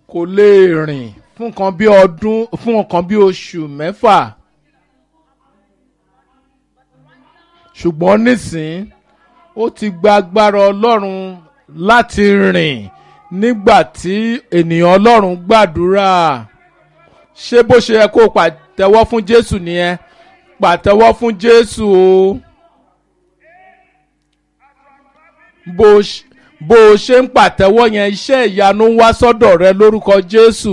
kò lè rìn fún nǹkan bí ọdún fún nǹkan bí oṣù mẹ́fà ṣùgbọ́n nísìn ó ti gba agbára ọlọ́run láti rìn nígbà tí ènìyàn ọlọ́run gbàdúrà ṣé bó ṣe yẹ kó pàtẹ́wọ́ fún jésù nìyẹn pàtẹ́wọ́ fún jésù o bó ṣe bó o ṣe ń pàtẹ́wọ́ yẹn iṣẹ́ ìyanu ń wá sọ́dọ̀ rẹ lórúkọ jésù.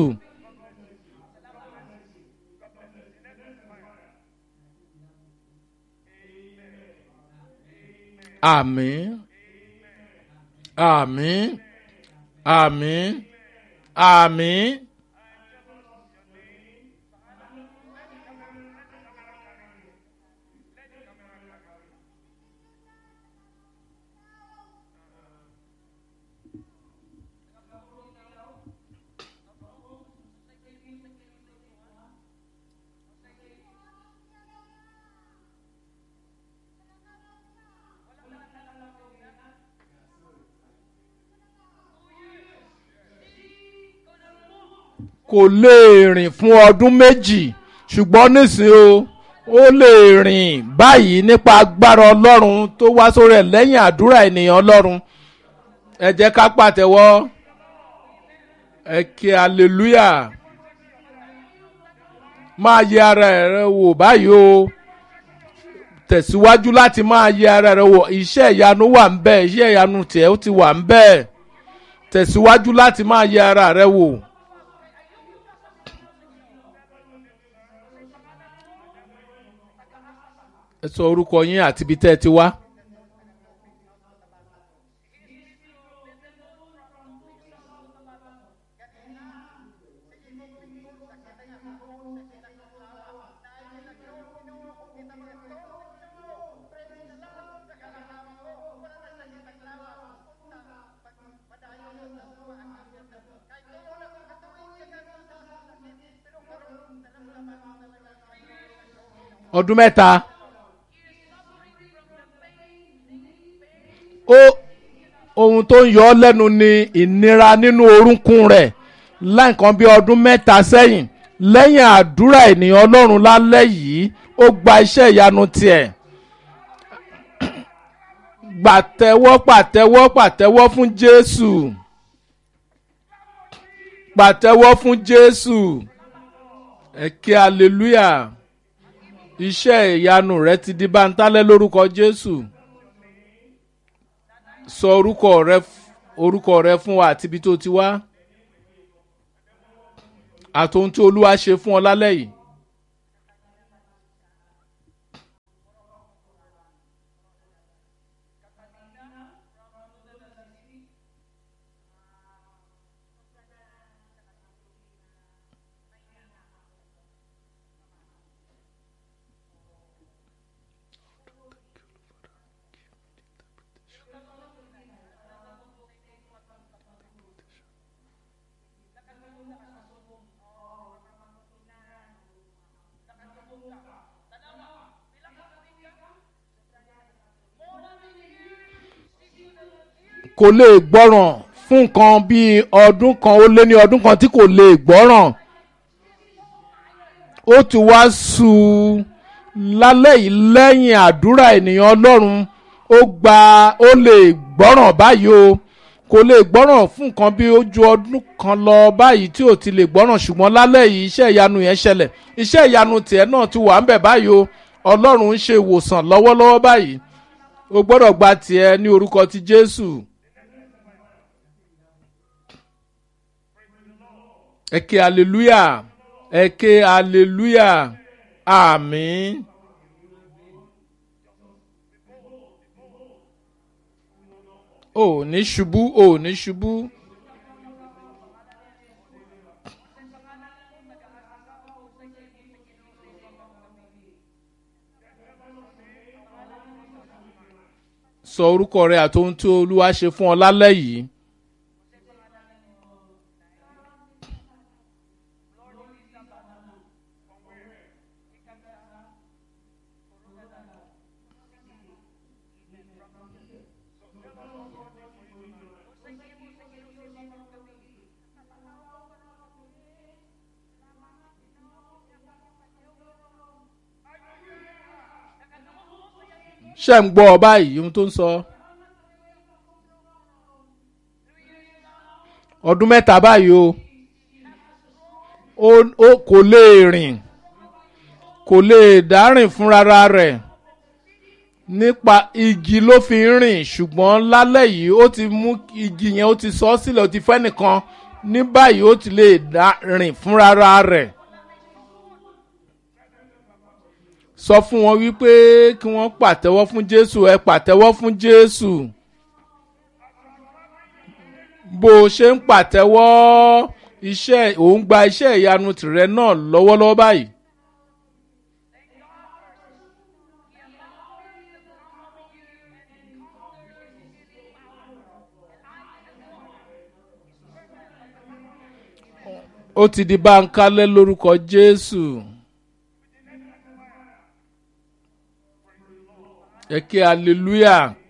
àmín àmín àmín àmín. kò lè rìn fún ọdún méjì ṣùgbọ́n nísìnyí o ó lè rìn báyìí nípa agbára ọlọ́run tó wá sórí ẹ̀ lẹ́yìn àdúrà ènìyàn ọlọ́run ẹ jẹ́ ká pàtẹ́wọ́ ẹ kí hallelujah máa yẹ ara rẹ wò báyìí o tẹ̀síwájú láti máa yẹ ara rẹ wò iṣẹ́ ìyanu wà ń bẹ́ẹ̀ iṣẹ́ ìyanu tiẹ̀ ó ti wà ń bẹ́ẹ̀ tẹ̀síwájú láti máa yẹ ara rẹ wò. ẹ sọ orúkọ yín àti ibi tẹ́ ẹ ti wá. ọdún mẹ́ta. ó ohun tó ń yọ ọ́ lẹ́nu ni ìnira nínú orúnkún rẹ̀ láǹkan bí ọdún mẹ́ta sẹ́yìn lẹ́yìn àdúrà ènìyàn ọlọ́run lálẹ́ yìí ó gba iṣẹ́ ìyanu tiẹ̀ gbàtẹ́wọ́ pàtẹ́wọ́ pàtẹ́wọ́ fún jésù pàtẹ́wọ́ fún jésù ẹ̀kẹ́ hallelujah iṣẹ́ ìyanu rẹ ti di báńtálẹ́ lórúkọ jésù sọ orúkọ rẹ orúkọ rẹ fún wa àti ibi tó ti wá àtòhun tí olúwa ṣe fún ọ lálẹ́ yìí. kò lè gbọ́ràn fún nǹkan bíi ọdún kan ó lé ní ọdún kan tí kò lè gbọ́ràn ó ti wá sú u lálẹ́ yìí lẹ́yìn àdúrà ènìyàn ọlọ́run ó gba ó lè gbọ́ràn báyìí o kò lè gbọ́ràn fún nǹkan bíi ojú ọdún kan lọ báyìí tí ò ti lè gbọ́ràn ṣùgbọ́n lálẹ́ yìí iṣẹ́ ìyanu yẹn ṣẹlẹ̀ iṣẹ́ ìyanu tiẹ̀ náà ti wà ń bẹ̀ báyìí o ọlọ́run ń ṣe ìwòsàn lọ́wọ́lọ́wọ́ báyìí o gbọ́dọ̀ gba tiẹ̀ ní orúkọ ti jésù. ẹ ké hallelujah ẹ ké hallelujah àmín. ò ní ṣubú ò ní ṣubú. sọ orúkọ rẹ àti ohun tí olúwa ṣe fún ọ lálẹ́ yìí. ṣe ń gbọ́ ọ báyìí ohun tó ń sọ. ọdún mẹ́ta báyìí o ó kò lè rìn kò lè dárìn fúnra rẹ̀ nípa igi ló fi ń rìn ṣùgbọ́n lálẹ́ yìí ó ti mú igi yẹn ó ti sọ ọ́ sílẹ̀ ó ti fẹ́ nìkan ní báyìí ó ti lè dá rìn fúnra rẹ̀. sọ fún wọn wípé kí wọ́n pàtẹ́wọ́ fún jésù ẹ pàtẹ́wọ́ fún jésù bó o ṣe ń pàtẹ́wọ́ iṣẹ́ òun gba iṣẹ́ ìyanu tìrẹ náà lọ́wọ́lọ́wọ́ báyìí. ó ti di báńkálẹ́ lórúkọ jésù. ẹ kí hallelujah